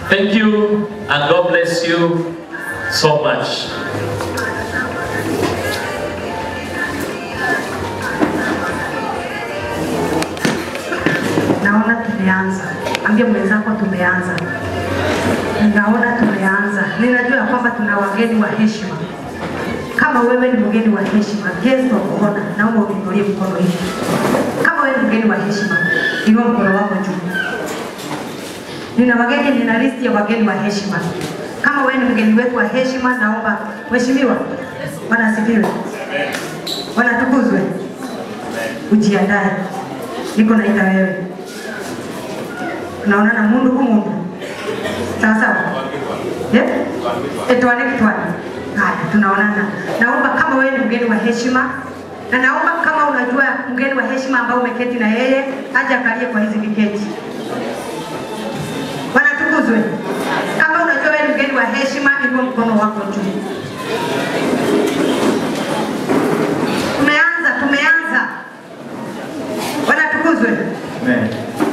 Thank you and God bless you so much. Naona tumeanza. Ambia mwenzako tumeanza. Naona tumeanza. Ninajua ya kwamba tuna wageni wa heshima. Kama wewe ni mgeni wa heshima, guest of honor, naomba uniinulie mkono hivi. Kama wewe ni mgeni wa heshima, inua mkono wako juu. Nina wageni, nina listi ya wageni wa heshima. Kama wewe ni mgeni wetu wa heshima, naomba mheshimiwa, Bwana asifiwe, Bwana tukuzwe, ujiandae, niko naita wewe. Tunaonana mundu ku mundu, sawa sawa, yeah? Etwane kitwane. Haya, tunaonana. Naomba kama wewe ni mgeni wa heshima na naomba kama unajua mgeni wa heshima ambao umeketi na yeye aje akalie kwa hizi viketi. Bwana tukuzwe. Kama unajua wewe ni mgeni wa heshima, inua mkono wako juu. Tumeanza, tumeanza. Bwana tukuzwe. Amen.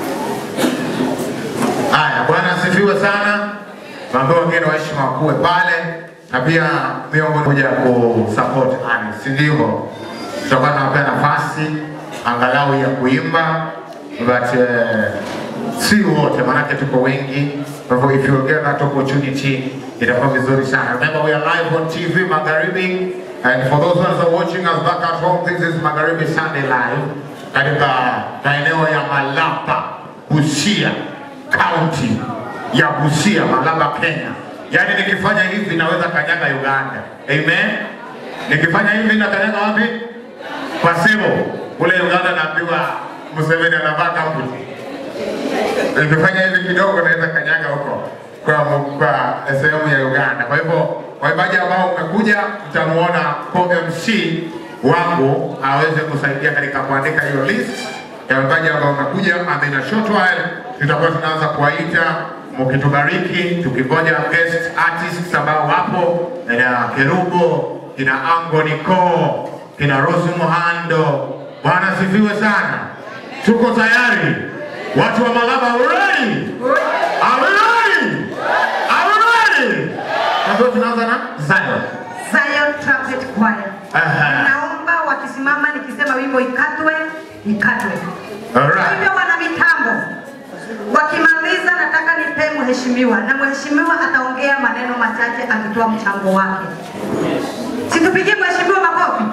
Haya, Bwana asifiwe sana. Tuambie wageni wa heshima wakuwe pale na pia miongoni moja kusupport ani, si ndivyo? Tutakuwa tunawapea nafasi angalau ya kuimba but uh, si wote, maanake tuko wengi. Kwa hivyo if you get that opportunity itakuwa vizuri sana. Remember we are live on TV Magharibi and for those ones who are watching us back at home, this is Magharibi Sunday Live katika maeneo ya Malapa, Busia, kaunti ya Busia, Malaba, Kenya. Yaani nikifanya hivi naweza kanyaga Uganda. Amen. Nikifanya hivi na kanyaga wapi? Kwa Sebo. Kule Uganda naambiwa Museveni anavaa kambuti. Nikifanya hivi kidogo naweza kanyaga huko kwa kwa sehemu ya Uganda. Kwa hivyo waimbaji ambao umekuja mtamuona co-MC wangu aweze kusaidia katika kuandika hiyo list ya waimbaji ambao wamekuja, and in a short while tutakuwa tunaanza kuwaita mkitubariki, tukingoja guest artists ambao wapo, kina Kerubo, kina Ango Nico, kina Rose Muhando. Bwana sifiwe sana, tuko tayari watu wa Malaba, are we ready? Are we ready? Are we ready? Kwa hivyo tunaanza na Zion. Zion Trumpet Choir. Aha. Naomba wakisimama nikisema wimbo ikatwe, ikatwe. Alright. Hivyo wana mitambo wakimaliza, nataka nipe mheshimiwa, na mheshimiwa ataongea maneno machache akitoa mchango wake. Situpigie mheshimiwa makofi.